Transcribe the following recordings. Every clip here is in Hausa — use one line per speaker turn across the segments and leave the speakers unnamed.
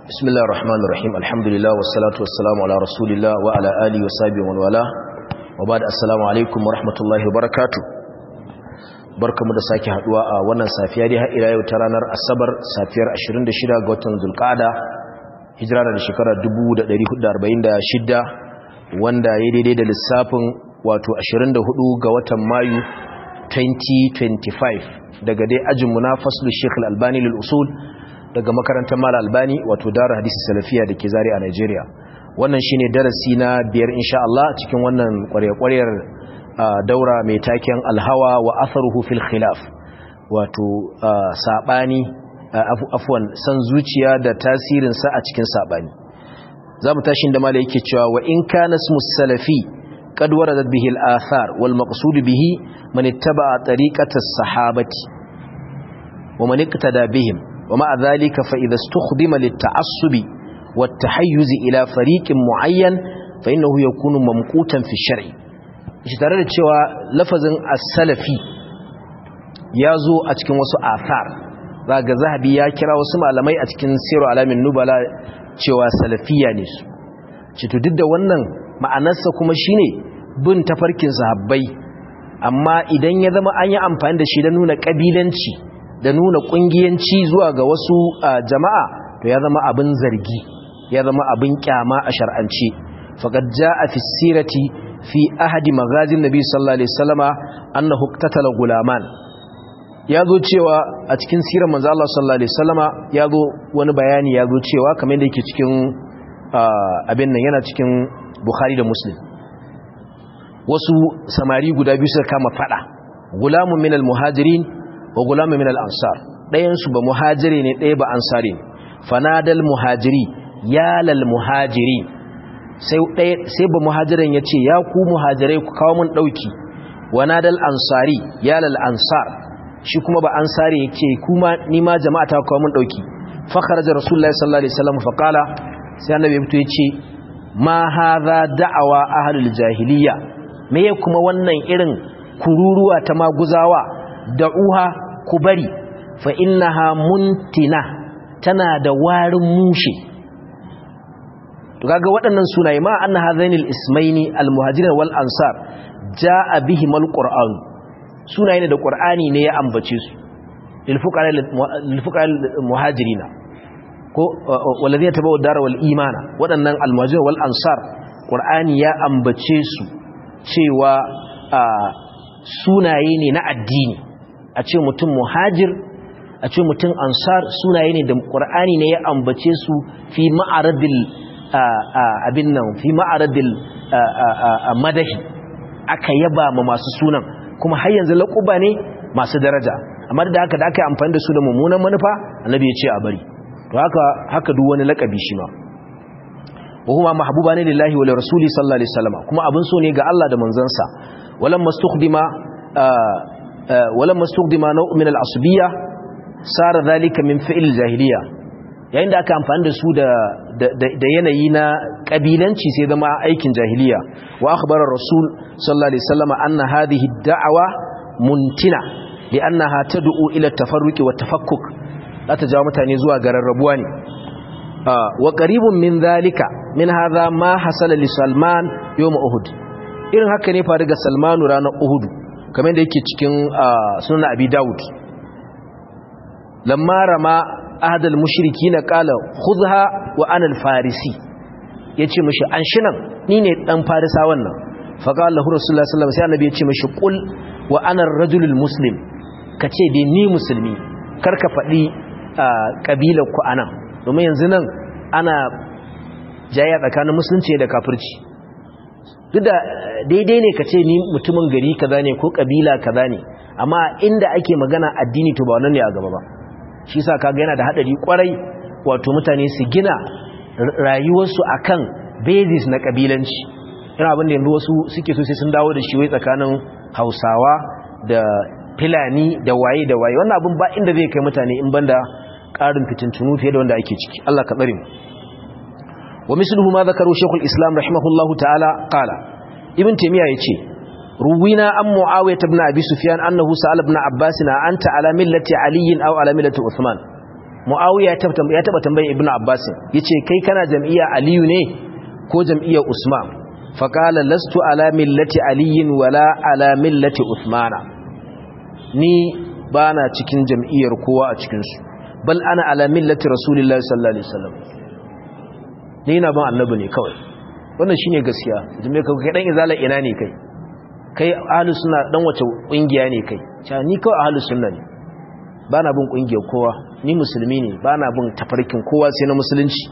بسم الله الرحمن الرحيم الحمد لله والصلاة والسلام على رسول الله وعلى آله وصحبه ومن والاه وبعد السلام عليكم ورحمة الله وبركاته barkamu da sake haduwa a wannan safiya dai har ila yau ta ranar asabar safiyar 26 ga watan zulqa'ada hijira da shekara 1446 wanda ya daidai da lissafin wato 24 ga watan mayu 2025 daga dai ajinmu na faslu Sheikh Al-Albani lil usul daga makarantar Mal Albani wato Darul Hadisi Salafiya dake Zari a Nigeria wannan shine darasi na biyar insha Allah cikin wannan ƙwarya-ƙwaryar daura mai taken Al-Hawa wa atharuhu fil khilaf wato sabani afwan san zuciya da tasirin sa a cikin sabani zamu tashi da malai yake cewa wa in kana ismu salafi قد وردت به الآثار والمقصود به من اتبع طريقة الصحابة ومن اقتدى بهم ومع ذلك فإذا استخدم للتعصب والتحيز إلى فريق معين فإنه يكون ممقوتا في الشرع اشترى cewa lafazin as-salafi yazo a cikin wasu athar zaga zahabi ya kira wasu malamai a cikin siru alamin nubala cewa salafiya ne su cito duk da wannan ma'anarsa kuma shine bin tafarkin sahabbai amma idan ya zama an yi amfani da shi da nuna kabilanci da nuna kungiyanci zuwa ga wasu jama'a to ya zama abin zargi ya zama abin kyama a shar'ance faqad jaa fi sirati fi ahadi magazin nabi sallallahu alaihi wasallama annahu qatala gulaman yazo cewa a cikin sirar manzo Allah sallallahu alaihi wasallama yazo wani bayani yazo cewa kamar yadda yake cikin abin nan yana cikin Bukhari da Muslim wasu samari guda biyu suka kama fada gulamun min al-muhajirin wa gulamun min al-ansar ɗayan su ba muhajiri ne ɗaya ba ansari fanadal muhajiri ya lal muhajiri sai ɗaya sai ba muhajirin yace ya ku muhajirai ku kawo mun dauki wanadal ansari ya lal ansar shi kuma ba ansari yake kuma ni ma jama'a ta kawo mun dauki fa kharaja rasulullahi sallallahu alaihi wasallam fa qala sai annabi ya fito yace ma haza da'awa ahlul jahiliya me kuma wannan irin kururuwa ta maguzawa da'uha ku bari fa innaha muntina tana da warin mushe to kaga waɗannan sunaye ma anna hadainil ismaini almuhajirin wal ansar jaa bihim alquran sunaye ne da qur'ani ne ya ambace su lil fuqara lil fuqara muhajirina ko wallazi ya tabawa dara wal imana waɗannan almajir wal ansar qur'ani ya ambace su cewa sunaye ne na addini a ce mutum muhajir a ce mutum ansar sunaye ne da qur'ani ne ya ambace su fi ma'aradil abin nan fi ma'aradil madahi aka yaba ma masu sunan kuma har yanzu laƙuba ne masu daraja amma da haka da aka yi amfani da su da mummunan manufa annabi ya ce a bari to haka haka duk wani lakabi shi ma wa huma mahbuba ne lillahi wa rasuli sallallahu alaihi wasallam kuma abin so ne ga Allah da manzansa walam mastukhdima walam mastukhdima naw' min al-asbiyya sara dhalika min fi'l jahiliya yayin da aka amfani da su da da yanayi na kabilanci sai zama aikin jahiliya wa akhbara rasul sallallahu alaihi wasallam anna hadhihi ad-da'wa muntina li'annaha tad'u ila at-tafarruqi wa tafakkuk za ta jawo mutane zuwa ga rarrabuwa ne wa qaribun min zalika min hadha ma hasala li salman yawm uhud irin haka ne faru ga salmanu ranar uhud kamar da yake cikin sunan abi daud lamma rama ahad al mushrikin qala khudha wa ana al farisi yace mishi an shinan ni ne dan farisa wannan fa qala lahu rasulullah sallallahu alaihi wasallam sai annabi yace mishi qul wa ana ar rajulul muslim kace dai ni musulmi karka faɗi ƙabilar ku anan domin yanzu nan ana jaya tsakanin musulunci da kafirci duk da daidai ne ka ce ni mutumin gari kaza ne ko ƙabila kaza ne amma inda ake magana addini to ba wannan ne a gaba ba shi sa kaga yana da haɗari kwarai wato mutane su gina rayuwarsu akan basis na ƙabilanci yana abin da yanzu wasu suke so sai sun dawo da shi wai tsakanin hausawa da filani da waye da waye wannan abin ba inda zai kai mutane in banda ƙarin fitintunu fiye da wanda ake ciki Allah ka tsare mu wa misluhu ma zakaru shaykhul islam rahimahullahu ta'ala qala ibn taymiya yace ruwina an muawiyah ibn abi sufyan annahu sa'ala ibn abbas anta ala millati ali aw ala millati uthman muawiya ya taba tambayin ibnu abbas yace kai kana jam'iyya aliyu ne ko jam'iyyar usman faqala lastu ala millati aliyin wala ala millati usmana ni bana cikin jam'iyyar kowa a cikin su bal ana ala millati rasulillahi sallallahu alaihi wasallam ni na ban annabi ne kawai wannan shine gaskiya jami'a kai dan izala ina ne kai kai ahlus sunna dan wace kungiya ne kai cha ni kawai ahlus sunna ne bana bin kungiyar kowa ni musulmi ne bana bin tafarkin kowa sai na musulunci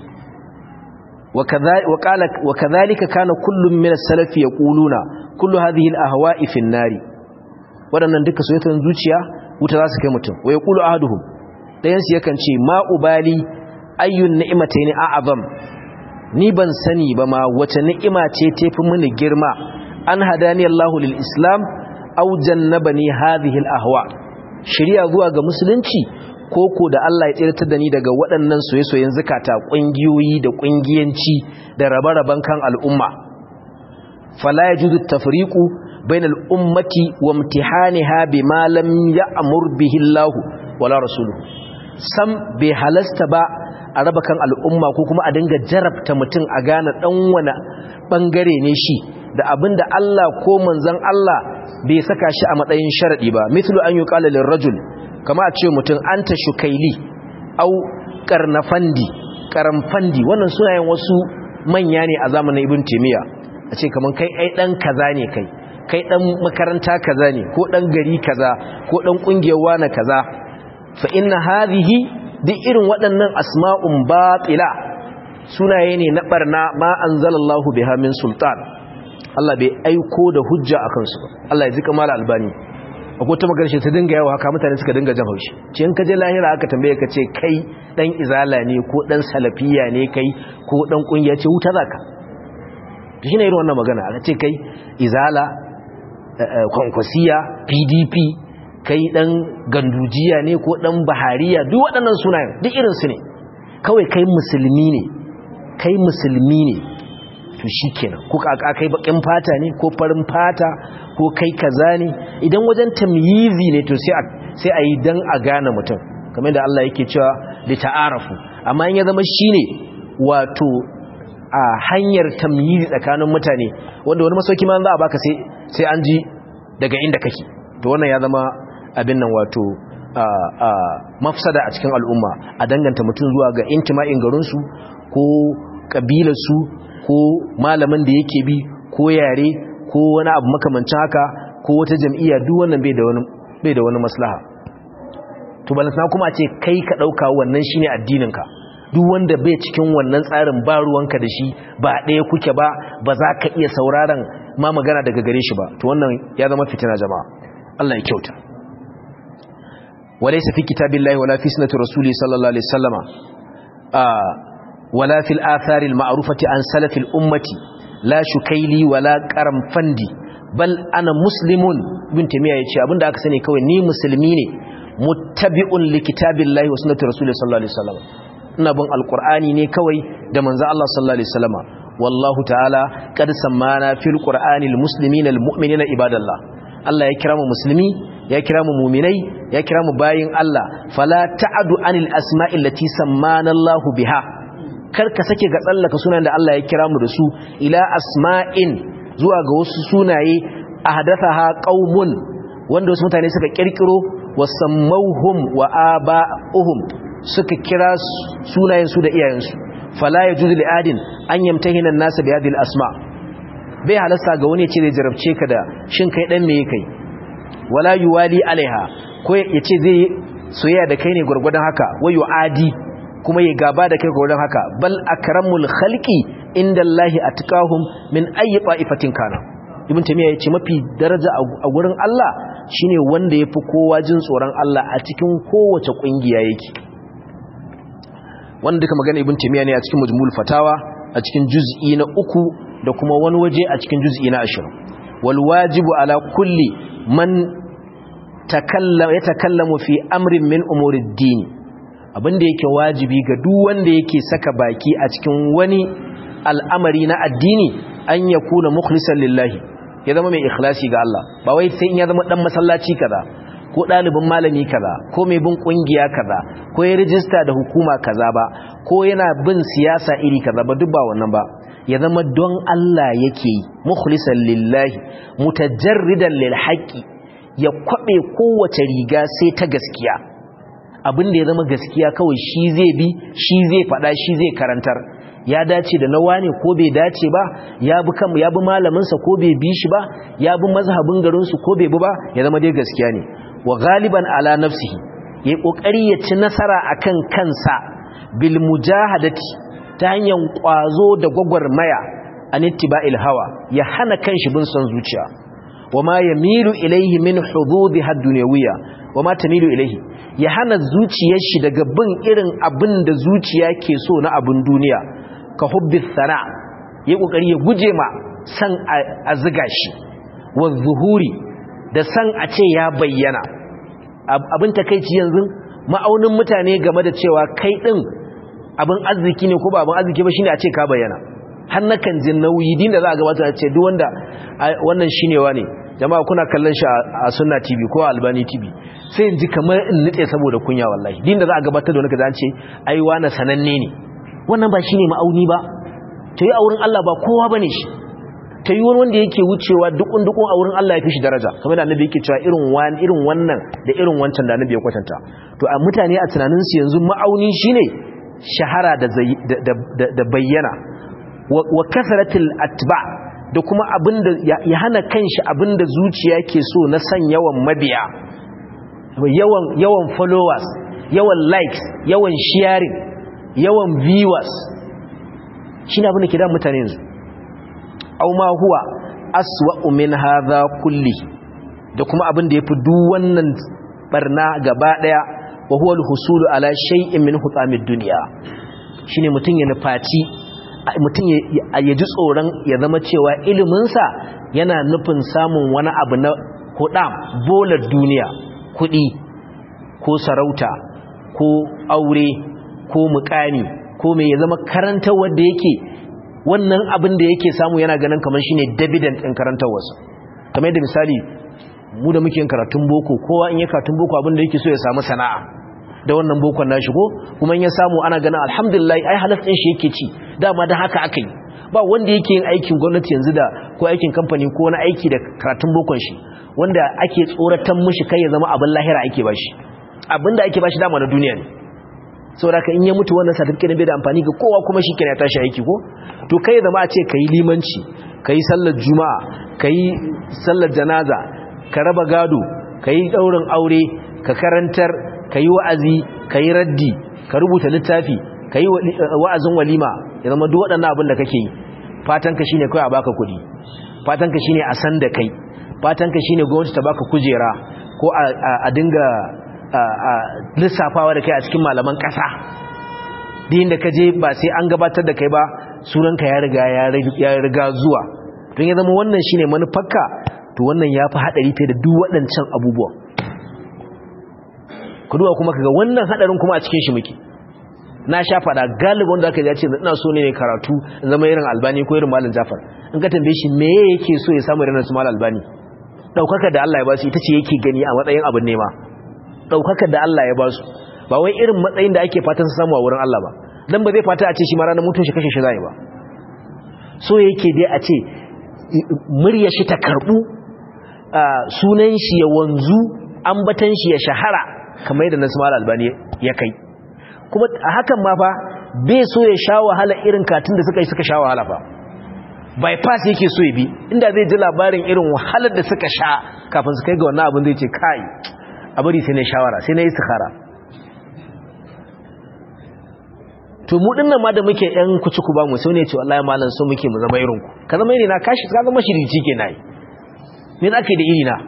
wa kadhalika kana kullum min as-salaf yaquluna kullu hadhihi al-ahwa'i fi an-nari wadannan duka soyayyan zuciya wuta za su kai mutum wa yaqulu ahaduhum dayan su yakan ce ma ubali ayyun ni'matayn a'zam ni ban sani ba ma wace ni'ima ce tafi mini girma an hadani Allahu lil Islam aw jannabani hadhihi al ahwa shari'a zuwa ga musulunci koko da Allah ya tsirtar da ni daga waɗannan soyayyen zakata kungiyoyi da kungiyanci da rabe-raben kan al'umma fala yajuzu tafriqu bainal ummati wa imtihaniha bima lam ya'mur bihi Allah wala rasuluhu sam bai halasta ba a raba kan al'umma ko kuma a dinga jarabta mutum a gane dan wani bangare ne shi da abinda Allah ko manzon Allah bai saka shi a matsayin sharadi ba mithlu an yuqala lirrajul kama a ce mutum anta shukaili au karnafandi karamfandi wannan sunayen wasu manya ne a zamanin ibn timiya a ce kaman kai ai dan kaza ne kai kai dan makaranta kaza ne ko dan gari kaza ko dan kungiyar wani kaza fa inna hadhihi duk irin waɗannan asma'un batila sunaye ne na barna ma anzalallahu biha min sultan Allah bai aiko da hujja akan su Allah ya zika mala albani akwai ta magana shi ta dinga yawa haka mutane suka dinga jan haushi ce in ka je lahira aka tambaye ka ce kai dan izala ne ko dan salafiya ne kai ko dan kungiya ce wuta zaka to shine irin wannan magana aka ce kai izala kwankwasiya PDP kai dan gandujiya ne ko dan bahariya duk waɗannan sunayen duk irin su ne kawai kai musulmi ne kai musulmi ne to shikenan ko ka kai bakin fata ne ko farin fata ko kai kaza ne idan wajen tamyizi ne to sai a sai a yi dan a gane mutum kamar da Allah yake cewa li ta'arafu amma in ya zama shine wato a hanyar tamyizi tsakanin mutane wanda wani masauki ma za a baka sai sai an ji daga inda kake to wannan ya zama abin nan wato mafsada a cikin al'umma a danganta mutum zuwa ga intima'in garinsu ko ƙabilarsu ko malamin da yake bi ko yare ko wani abu makamancin haka ko wata jam'iyya duk wannan bai da wani bai da wani maslaha to balantana kuma a ce kai ka ɗauka wannan shine addininka duk wanda bai cikin wannan tsarin ba ruwanka da shi ba ɗaya kuke ba ba za ka iya sauraron ma magana daga gare shi ba to wannan ya zama fitina jama'a Allah ya kyauta وليس في كتاب الله ولا في سنة رسوله صلى الله عليه وسلم آه ولا في الآثار المعروفة عن سلف الأمة لا شكيلي ولا كرمفندي بل أنا مسلم ابن تيمية يتشي أبن داك سنة كوي ني مسلمين متبع لكتاب الله وسنة رسوله صلى الله عليه وسلم نبن القرآن ني كوي دمنز الله صلى الله عليه وسلم والله تعالى قد سمانا في القرآن المسلمين المؤمنين عباد الله الله يكرم مسلمين ya kira mu muminai ya kira mu bayin Allah fala ta'adu anil asma'i allati sammana Allah biha kar ka sake ga tsallaka sunan da Allah ya kira mu da su ila asma'in zuwa ga wasu sunaye ahdathaha qaumun wanda wasu mutane suka kirkiro wasammauhum wa aba'uhum suka kira sunayen su da iyayen su fala yajuzu li adin an yamtahina an-nas bi hadhihi al-asma' bai halasta ga wani ya ce zai jarabce ka da shin kai dan me kai wala yuwali alaiha ko ya ce zai soyayya da kai ne gwargwadon haka wayo adi kuma ya gaba da kai gwargwadon haka bal akramul khalqi inda Allah atqahum min ayi ta'ifatin kana ibn tamiya yace mafi daraja a gurin Allah shine wanda yafi kowa jin tsoron Allah a cikin kowace kungiya yake wanda duka magana ibn tamiya ne a cikin majmul fatawa a cikin juz'i na uku da kuma wani waje a cikin juz'i na 20 wal wajibu ala kulli man ya takallamu fi amrin min umurid dini abinda yake wajibi ga duk wanda yake saka baki a cikin wani al'amari na addini an ya kuna mukhlisan lillahi ya zama mai ikhlasi ga Allah ba wai sai in ya zama dan masallaci kaza ko ɗalibin malami kaza ko mai bin ƙungiya kaza ko ya rijista da hukuma kaza ba ko yana bin siyasa iri kaza ba duk ba wannan ba ya zama don Allah yake yi mukhlisan lillahi mutajarridan lil haqqi ya kwabe kowace riga sai ta gaskiya abin da ya zama gaskiya kawai shi zai bi shi zai fada shi zai karantar ya dace da nawa ne ko bai dace ba ya bi kan ya bi malamin sa ko bai bi shi ba ya bi mazhabin garin su ko bai bi ba ya zama dai gaskiya ne wa galiban ala nafsihi yayi kokari ya ci nasara akan kansa bil mujahadati ta hanyar kwazo da gwagwarmaya an ittiba'il hawa ya hana kanshi bin son zuciya wama yamilu ilayhi min hududi had-dunyawiyya wama tamilu ilayhi ya hana zuciyar shi daga bin irin abin da zuciya ke so na abin duniya ka hubbi sana ya kokari ya guje ma san a ziga shi wa zuhuri da san a ce ya bayyana abin takeici yanzu ma'aunin mutane game da cewa kai din abin arziki ne ko ba abin arziki ba shine a ce ka bayyana har nakan jin nauyi din da za a gabata a ce duk wanda wannan shine ne jama'a kuna kallon shi a sunna tv ko albani tv sai in ji kamar in nitse saboda kunya wallahi din da za a gabatar da wani kaza an ce ai wani sananne ne wannan ba shine ma'auni ba ta yi a wurin Allah ba kowa bane shi ta yi wanda yake wucewa dukun dukun a wurin Allah ya fi shi daraja kamar da annabi yake cewa irin wani irin wannan da irin wancan da annabi ya kwatanta to a mutane a tunanin su yanzu ma'auni shine shahara da bayyana wa kasaratul atba da kuma abinda ya hana kanshi abinda zuciya ke so na san yawan mabiya yawan yawan followers yawan likes yawan sharing yawan viewers shine abin da ke da mutane yanzu aw ma huwa aswa'u min hadha kulli da kuma abin da yafi duk wannan barna gaba daya wa huwa al-husulu ala shay'in min hutamid dunya shine mutun ya nufaci mutun ya ji tsoron ya zama cewa ilimin sa yana nufin samun wani abu na hudam bolar duniya kudi ko sarauta ko aure ko mukami ko me ya zama karanta wanda yake wannan abin da yake samu yana ganin kamar shine dividend din karantawarsa kamar yadda misali mu da muke yin karatun boko kowa in ya karatun boko abin da yake so ya samu sana'a da wannan bokon nashi ko kuma in ya samu ana ganin alhamdulillah ai halas din shi yake ci dama da haka aka yi ba wanda yake yin aikin gwamnati yanzu da ko aikin kamfani ko wani aiki da karatun bokon shi wanda ake tsoratan mishi kai ya zama abin lahira ake bashi abin da ake bashi dama na duniya ne saboda ka in ya mutu wannan certificate bai da amfani ga kowa kuma shi kenan ya tashi aiki ko to kai ya zama a ce kai limanci kai sallar juma'a kai sallar janaza ka raba gado kai daurin aure ka karantar kai wa'azi kai raddi ka rubuta littafi kai wa'azin walima ya zama duk waɗannan abin da kake yi fatan ka shine kai a baka kuɗi fatan ka shine a san da kai fatan ka shine gwamnati ta baka kujera ko a dinga lissafawa da kai a cikin malaman ƙasa din da ka je ba sai an gabatar da kai ba sunanka ya riga ya riga zuwa don ya zama wannan shine manufarka to wannan ya fi haɗari fiye da duk waɗancan abubuwan ku duba kuma kaga wannan haɗarin kuma a cikin shi muke na sha faɗa galibin wanda aka ce ina so ne karatu zama irin albani ko irin malam jafar in ka tambaye shi me yake so ya samu irin su malam albani ɗaukaka da Allah ya ba su ita ce yake gani a matsayin abin nema ɗaukaka da Allah ya ba su ba wai irin matsayin da ake fatan su samu a wurin Allah ba dan ba zai fata a ce shi ma ranar mutum shi kashe shi zai ba so yake dai a ce murya shi ta karbu sunan shi ya wanzu ambatan shi ya shahara kamar yadda nasu mala albani ya kai kuma a hakan ma fa bai so ya sha wahala irin katin da suka yi suka sha wahala fa bypass yake so ya bi inda zai ji labarin irin wahalar da suka sha kafin su kai ga wannan abin zai ce kai a bari sai na shawara sai na yi istikhara to mu dinnan ma da muke yan kuci ku ba mu sai ne ce wallahi malam so muke mu zama irin ku ka zama iri na kashi ka zama shirici ke nayi me za ka yi da iri na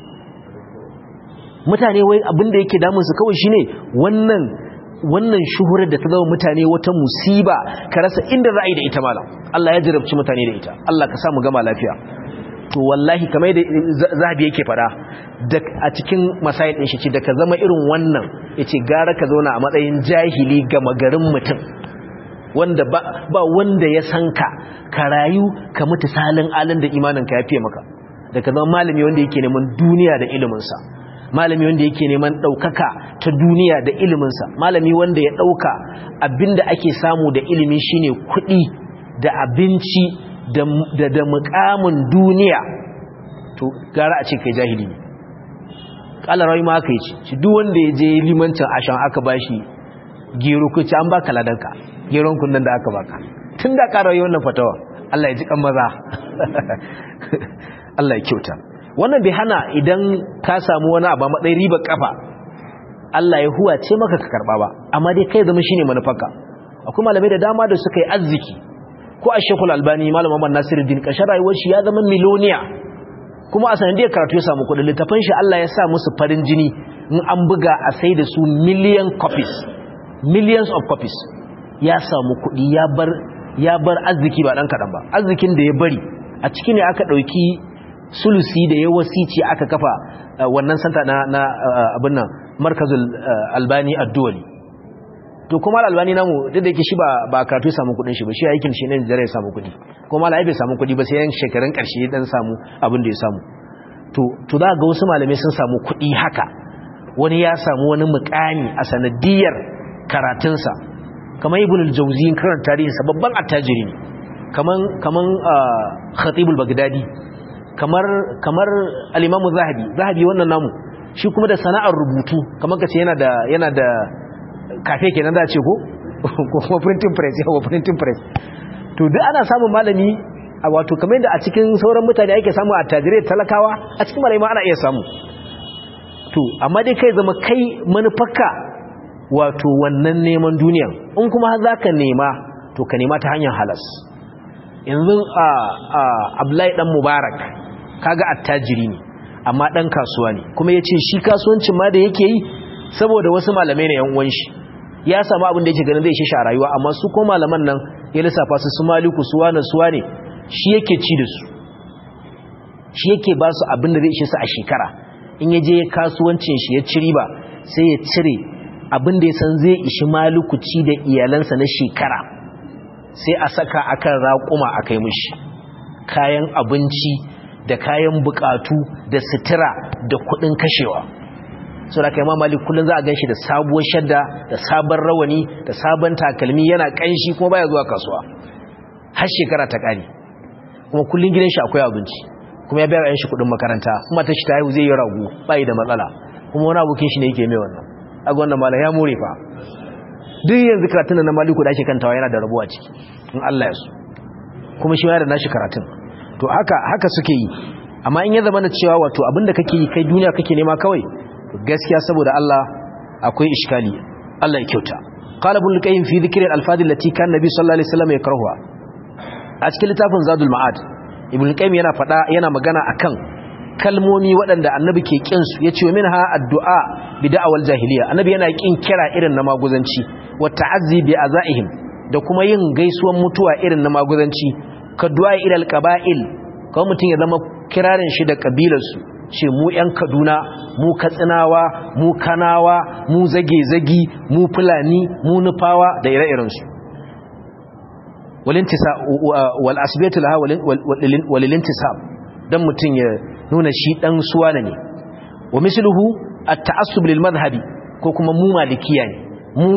mutane wai abin da yake damun su kawai shine wannan wannan shuhurar da ta zama mutane wata musiba ka rasa inda za a yi da ita malam Allah ya jarabci mutane da ita Allah ka sa mu gama lafiya to wallahi kamar da zahabi yake fada a cikin masayin din shi ce da ka zama irin wannan yace gara ka zauna a matsayin jahili ga magarin mutum wanda ba, ba wanda ya san ka ka rayu ka mutu salin alin da imanin ka ya fiye maka da ka zama malami wanda yake neman duniya da ilimin sa malami wanda yake neman ɗaukaka ta duniya da iliminsa malami wanda ya ɗauka abinda ake samu da ilimi shine kuɗi da abinci da da mukamin duniya to gara a ce kai jahili ne kala rawai ma aka yi ci duk wanda ya je limancin ashan aka bashi gero ku ci an baka ladanka geron kunnan da aka baka tun da ƙara yi wannan fatawa Allah ya ji kan maza Allah ya kyauta wannan bai hana idan ka samu wani abu matsayin riba kafa Allah ya huwa ce maka ka karba ba amma dai kai zama shine manufarka akwai malamai da dama da suka yi arziki ko a shekul albani malam Muhammad Nasiruddin kashin rayuwar shi ya zama miloniya kuma a sanadiyar karatu ya samu kudin littafin shi Allah ya sa musu farin jini in an buga a sai da su million copies millions of copies ya samu kudi ya bar ya bar arziki ba dan kadan ba arzikin da ya bari a ciki ne aka dauki sulusi da ya wasici aka kafa wannan santa na na abin nan markazul albani ad-duwali to kuma albani namu duk da yake shi ba ba karatu ya samu kudin shi ba shi aikin shi ne da ya samu kudi kuma malai bai samu kudi ba sai yan shekarun karshe dan samu abin da ya samu to to za ga wasu malamai sun samu kudi haka wani ya samu wani mukami a sanadiyar karatunsa kamar ibn al-jawzi karan tarihinsa babban attajiri ne kaman kaman khatibul bagdadi kamar kamar al-imam zahabi zahabi wannan namu shi kuma da sana'ar rubutu kamar kace yana da yana da kafe kenan za ce ko ko kuma printing press yawa printing press to duk ana samun malami a wato kamar yadda a cikin sauran mutane ake samu attajirai talakawa a cikin malami ana iya samu to amma dai kai zama kai manufarka wato wannan neman duniya in kuma za ka nema to ka nema ta hanyar halas yanzu a abdullahi dan mubarak kaga attajiri ne amma dan kasuwa ne kuma ya ce shi kasuwancin ma da yake yi saboda wasu malamai ne yan uwan shi ya samu abin da yake ganin zai shi a rayuwa amma su ko malaman nan ya lissafa su su maliku su wane su wane shi yake ci da su shi yake ba su abin da zai ishe su a shekara in ya je kasuwancin shi ya ci riba sai ya cire abin da ya san zai ishi malukuci da iyalansa na shekara sai a saka akan raƙuma a kai mushi kayan abinci da kayan bukatu da sutura da kuɗin kashewa so da kai mamali kullum za a gan shi da sabuwar shadda da sabon rawani da sabon takalmi yana ƙanshi kuma baya zuwa kasuwa har shekara ta ƙare kuma kullum gidan shi akwai abinci kuma ya bayar shi kuɗin makaranta kuma ta shi ta haihu zai yi ragu bayi da matsala kuma wani abokin shi ne yake mai wannan aga wannan malam ya more fa duk yanzu karatun na maliku da ake kantawa yana da rabuwa ciki in Allah ya so kuma shi ma da nashi karatun to haka haka suke yi amma in ya zama na cewa wato abinda kake yi kai duniya kake nema kawai gaskiya saboda Allah akwai iskali Allah ya kyauta qala ibn al-qayyim fi dhikri al-alfaz allati kan nabi sallallahu alaihi wasallam yakrahuha a cikin littafin zadul ma'ad ibn al-qayyim yana fada yana magana akan kalmomi waɗanda annabi ke ƙinsu ya ce min ha addu'a bi da'awar jahiliya annabi yana ƙin kira irin na maguzanci wa ta'azzi bi azaihim da kuma yin gaisuwan mutuwa irin na maguzanci ka du'a ila alqaba'il kawai mutum ya zama kirarin shi da kabilarsu ce mu ƴan Kaduna mu Katsinawa mu Kanawa mu zage-zagi mu Fulani mu Nufawa da ire-iren su walintisa wal asbiyatu laha wal intisab dan mutum ya nuna shi dan suwana ne wa misluhu at-ta'assub lil madhhabi ko kuma mu malikiya ne mu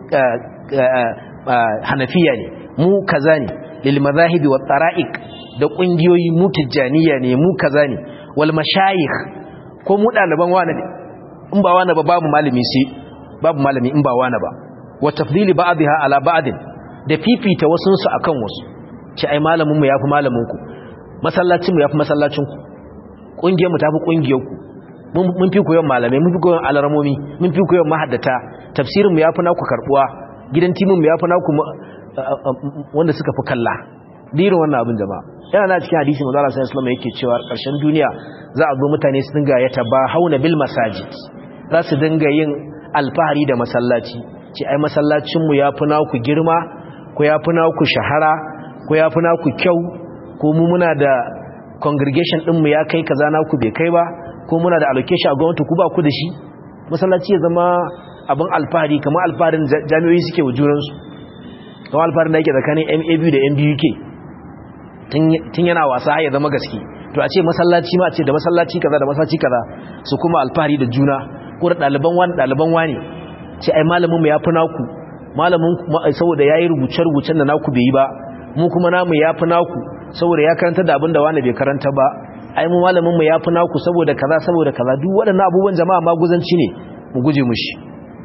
hanafiya ne mu kaza ne lil madhahibi wat tara'iq da kungiyoyi mu tijaniya ne mu kaza ne wal mashayikh ko mu daliban wani ne in ba wani ba babu malami sai babu malami in ba wani ba wa tafdili ba'dha ala ba'd da fifita wasun su akan wasu ci ai malamin mu yafi malamin ku masallacin mu yafi masallacin ku kungiyar mu tafi kungiyar ku mun fi koyon malamai mun fi koyon alarmomi mun fi koyon mahaddata tafsirin mu yafi naku karbuwa gidan timin mu yafi naku wanda suka fi kalla dirin wannan abin jama'a yana na cikin hadisi manzo Allah sallallahu alaihi yake cewa karshen duniya za a zo mutane su dinga ya hauna bil masajid za su dinga yin alfahari da masallaci ce ai masallacin mu yafi naku girma ko yafi naku shahara ko yafi naku kyau ko mu muna da congregation ɗinmu ya kai kaza naku bai kai ba ko muna da allocation a gwamnati ku ba ku da shi masallaci ya zama abin alfahari kamar alfaharin jami'o'i suke wa junansu kamar alfaharin da yake tsakanin MAB da MBUK tun yana wasa ya zama gaske to a ce masallaci ma a ce da masallaci kaza da masallaci kaza su kuma alfahari da juna ko da ɗaliban wani ɗaliban wani ce ai malamin mu ya fi naku malamin saboda ya yi rubuce-rubucen da naku bai yi ba mu kuma namu ya fi naku saboda ya karanta da abin da wani bai karanta ba ai mu malamin mu ya fi naku saboda kaza saboda kaza duk waɗannan abubuwan jama'a maguzanci ne mu guje mushi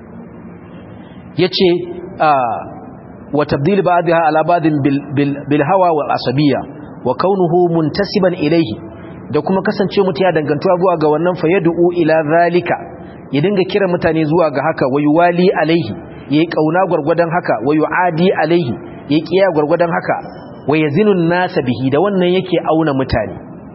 yace a wa tabdil ba'daha ala ba'din bil hawa wal asabiyya wa kaunuhu muntasiban ilayhi da kuma kasance mutum ya dangantuwa zuwa ga wannan fa yad'u ila zalika ya dinga kira mutane zuwa ga haka wa yuwali alaihi yayi kauna gurgurdan haka wa yuadi alaihi yayi kiya gurgurdan haka wa yazinu nasa bihi da wannan yake auna mutane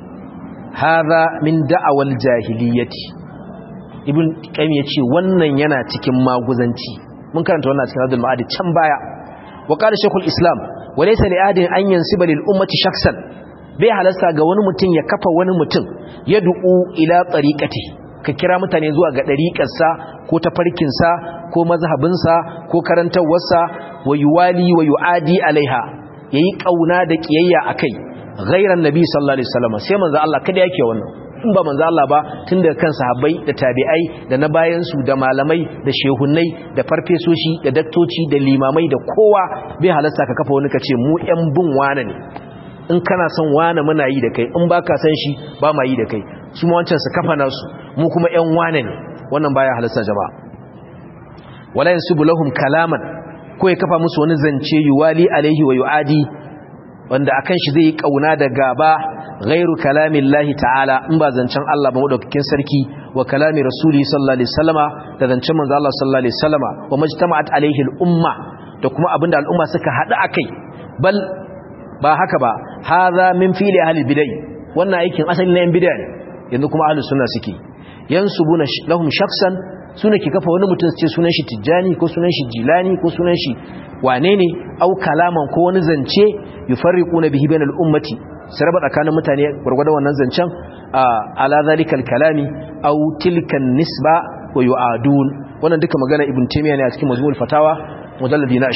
hadha min da'awal jahiliyyati ibn qayyim yace wannan yana cikin maguzanci mun karanta wannan cikin hadul ma'adi can baya wa qala shaykhul islam wa laysa li ahadin an yansiba lil ummati shakhsan bai halasta ga wani mutum ya kafa wani mutum ya du'u ila tariqati ka kira mutane zuwa ga dariƙarsa ko tafarkinsa ko mazhabinsa ko karantawarsa wa yuwali wa yuadi alaiha yayi kauna da kiyayya akai ghairan nabi sallallahu alaihi wasallam sai manzo Allah kada yake wannan in ba manzo Allah ba tun daga kan sahabbai da tabi'ai da na bayan su da malamai da shehunnai da farfesoshi da daktoci da limamai da kowa bai halasta ka kafa wani ka ce mu ƴan bin wane ne in kana son wane muna yi da kai in baka san shi ba ma yi da kai su ma wancan su kafa nasu mu kuma ƴan wane ne wannan baya halasta jama'a wala yansubu lahum kalaman ko ya kafa musu wani zance yuwali alaihi wa yuadi wanda akan shi zai yi kauna da gaba ghairu kalamin lahi ta'ala in ba zancen Allah ba madaukakin sarki wa kalami rasuli sallallahu alaihi wasallama da zancen manzo Allah sallallahu alaihi wasallama wa majtama'at alaihi al-umma da kuma abinda al'umma suka hada akai bal ba haka ba hadha min fili ahli bid'ah wannan aikin asali na yan bid'ah ne yanzu kuma ahli sunna suke yansubuna lahum shakhsan suna ki kafa wani mutum ce sunan shi tijjani ko sunan shi jilani ko sunan shi wane ne au kalaman ko wani zance yufarriquna bihi bainal ummati sai raba tsakanin mutane gurgurda wannan zancen ala zalikal kalami au tilkan nisba wa yu'adun wannan duka magana ibn taymiya ne a cikin majmu'ul fatawa mujalladi na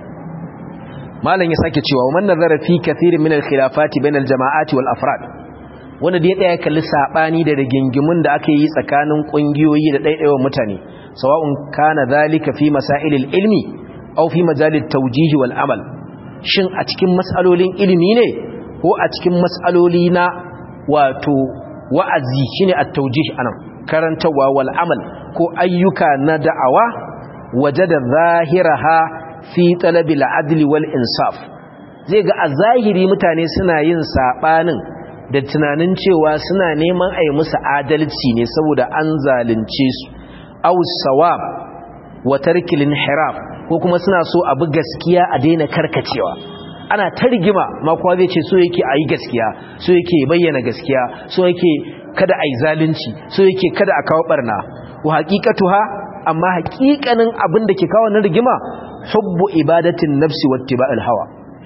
20 malam ya sake cewa man nazara fi kathirin min al khilafati bainal jama'ati wal afrad wanda da ya ɗaya kalli saɓani da rigingimun da aka yi tsakanin ƙungiyoyi da ɗaiɗaiwan mutane sawa'un kana zalika fi masailil ilmi aw fi majalit tawjihi wal amal shin a cikin mas'alolin ilimi ne ko a cikin mas'aloli na wato wa'azi shine at-tawjih anan karantawa wal amal ko ayyuka na da'awa wajada zahiraha fi talabil adli wal insaf zai ga a zahiri mutane suna yin saɓanin da tunanin cewa suna neman a yi musu adalci ne saboda an zalunce su ausawab wa tarkilin hiraf ko kuma suna so abu gaskiya a daina karkacewa ana ta rigima makuwa zai ce so yake a yi gaskiya so yake bayyana gaskiya so yake kada a yi zalunci so yake kada a kawo barna wa haƙiƙatuha amma haƙiƙanin abin da ke kawo na rigima hubbu ibadatin nafsi wattiba'il hawa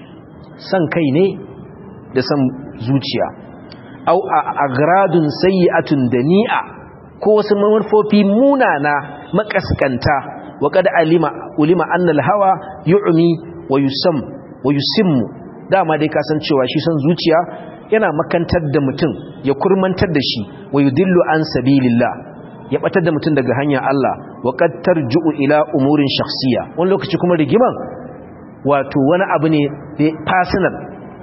san kai ne da san zuciya au a agradun sayyi'atun dani'a ko wasu manufofi munana makaskanta wa qad alima ulima anna al-hawa yu'mi wa yusam wa yusimmu dama dai kasancewa shi san zuciya yana makantar da mutum ya kurmantar da shi wa yudillu an sabilillah ya batar da mutum daga hanyar Allah wa qad tarju'u ila umurin shakhsiyya wani lokaci kuma rigiman wato wani abu ne personal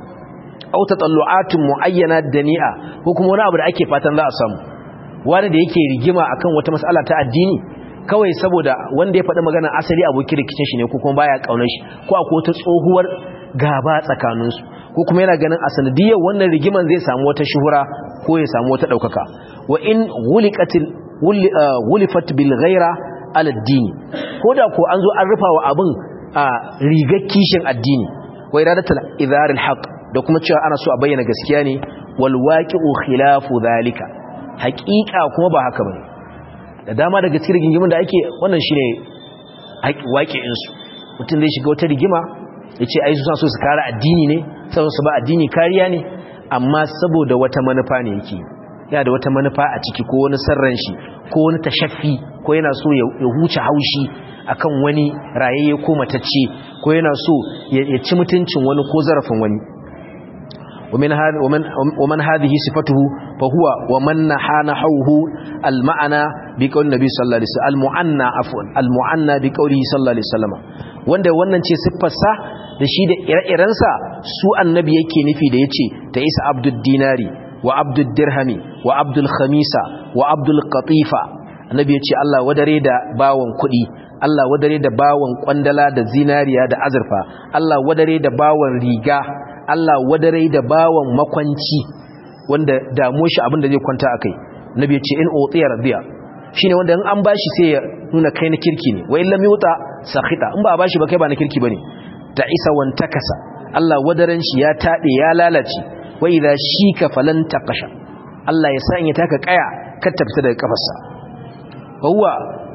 au tatallu'atun muayyana dani'a ko kuma wani abu da ake fatan za a samu wani da yake rigima akan wata mas'ala ta addini kawai saboda wanda ya faɗi magana asali abokin rikicin shi ne ko kuma baya kaunar shi ko akwai wata tsohuwar gaba tsakaninsu ko kuma yana ganin a sanadiyar wannan rigiman zai samu wata shuhura ko ya samu wata ɗaukaka wa in wuliqatil wulifat bil ghaira ala dini ko da ko an zo an rufa wa abin a rigar kishin addini wa iradatul idharil haqq da kuma cewa ana so a bayyana gaskiya ne wal waqi'u khilafu zalika haqiqa kuma ba haka bane da dama daga cikin rigingimin da ake wannan shine waqi'in su mutum zai shiga wata rigima yace ai su san so su kare addini ne sai su ba addini kariya ne amma saboda wata manufa ne yake yana da wata manufa a ciki ko wani sarran shi ko wani tashaffi ko yana so ya huce haushi akan wani rayayye ko matacce ko yana so ya ci mutuncin wani ko zarafin wani ومن هذا ومن ومن هذه صفته فهو ومن نحانحوه المعنى بقول النبي صلى الله عليه وسلم المعنى عفوا المعنى بقوله صلى الله عليه وسلم wanda wannan ce siffarsa da shi da ire-irensa su annabi yake nufi da yace ta isa abdul dinari wa abdul dirhami wa abdul khamisa wa abdul qatifa annabi yace Allah wadare da bawon kuɗi Allah wadare da bawon kwandala da zinariya da azurfa Allah wadare da bawon riga Allah wadare da bawon makwanci wanda damu shi abinda zai kwanta akai nabi ya ce in utiya radiya shine wanda in an bashi sai ya nuna kai na kirki ne wa illam yuta sakhita in ba a bashi ba kai ba na kirki bane ta isa wan takasa Allah wadaran shi ya tade ya lalace wa idha shika falan taqasha Allah ya sanya taka kaya kar ta fita daga kafarsa huwa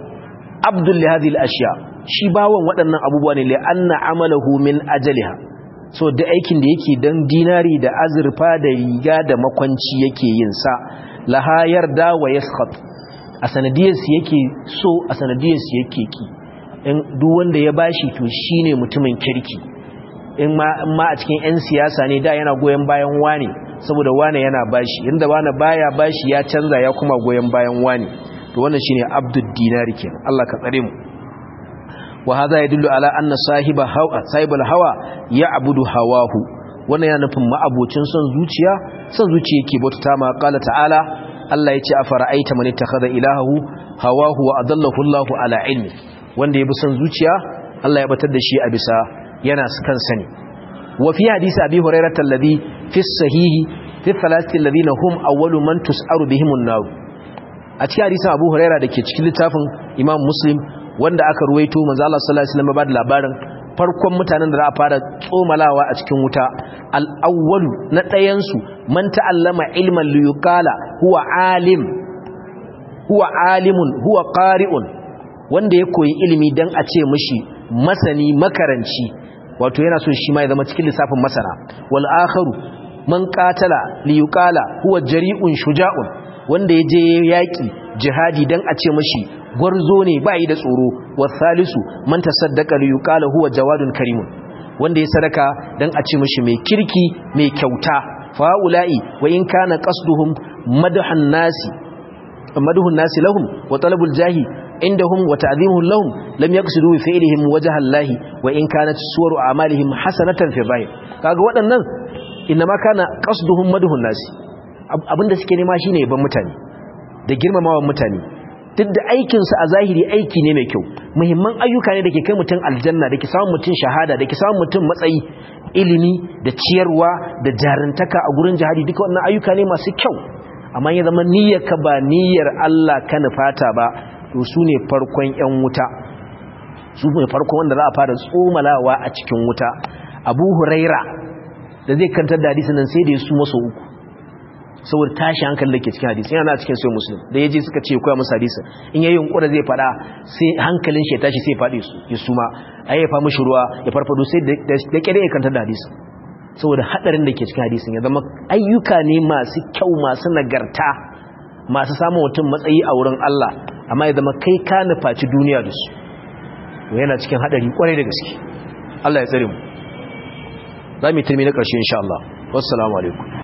abdul li hadhihi al-ashya shi bawon waɗannan abubuwa ne li anna amalahu min ajaliha so da aikin da yake dan dinari da azurfa da riga da makwanci yake yin sa laha yarda wa yaskhat a sanadiyarsu yake so a sanadiyarsu yake ki in duk wanda ya bashi to shine mutumin kirki in ma ma a cikin yan siyasa ne da yana goyen bayan wani saboda wani yana bashi inda wani baya bashi ya canza ya kuma goyen bayan wani to wannan shine abdud dinari kenan Allah ka tsare mu wa hadha yadullu ala anna sahiba hawa sahibul hawa ya'budu hawahu wannan yana nufin ma'abocin son zuciya son zuciya yake bauta ma qala ta'ala Allah yace afara'aita man ittakhadha ilahahu hawahu wa adallahu Allahu ala ilmi wanda yabi son zuciya Allah ya batar da shi a bisa yana kan sani wa fi hadisi abi hurairah alladhi fi sahihi fi thalathati alladhina hum awwalu man tus'aru bihim an-nar a cikin hadisin abu hurairah dake cikin littafin imam muslim wanda aka ruwaito manzo Allah sallallahu alaihi wasallam ba da labarin farkon mutanen da za a fara tsomalawa a cikin wuta al-awwalu na ɗayan su man ta'allama ilman liyuqala huwa alim huwa alimun huwa qari'un wanda ya koyi ilimi dan a ce mishi masani makaranci wato yana so shi ma ya zama cikin lissafin masana wal akharu man qatala liyuqala huwa jari'un shuja'un wanda ya je yaki jihadi dan a ce mishi gwarzo ne ba yi da tsoro wasalisu man tasaddaqa li yuqala huwa jawadun karimun wanda ya sadaka dan a ce mishi mai kirki mai kyauta faula'i wa in kana qasduhum madhan nasi madhun nasi lahum wa talabul jahi indahum wa ta'dhimuhum lahum lam yaqsidu bi fi'lihim wajha Allah wa in kanat suwaru a'malihim hasanatan fi dhahir kaga waɗannan inma kana qasduhum madhun nasi abinda suke nema shine yaban mutane da girmamawan mutane duk da aikinsu a zahiri aiki ne mai kyau muhimman ayyuka ne da ke kai mutum aljanna da ke samun mutum shahada da ke samun mutum matsayi ilimi da ciyarwa da jarintaka a gurin jihadi duka wannan ayyuka ne masu kyau amma ya zama niyyar ka ba niyyar Allah ka nufata ba to su ne farkon yan wuta su ne farkon wanda za a fara tsomalawa a cikin wuta abu huraira da zai kantar da hadisin nan sai da ya su maso uku saboda tashi hankali da ke cikin hadisi yana cikin sai muslim da ya je suka ce koya musu hadisi in yayi yunkura zai fada sai hankalin shi ya tashi sai faɗi su ya suma ai ya fa mishi ruwa ya farfado sai da kire ya kantar da hadisi saboda hadarin da ke cikin hadisin ya zama ayyuka ne masu kyau masu nagarta masu samun mutum matsayi a wurin Allah amma ya zama kai ka nufaci duniya da su yana cikin hadari kwarai da gaske Allah ya tsare mu za mu yi turmi na ƙarshe insha Allah wassalamu alaikum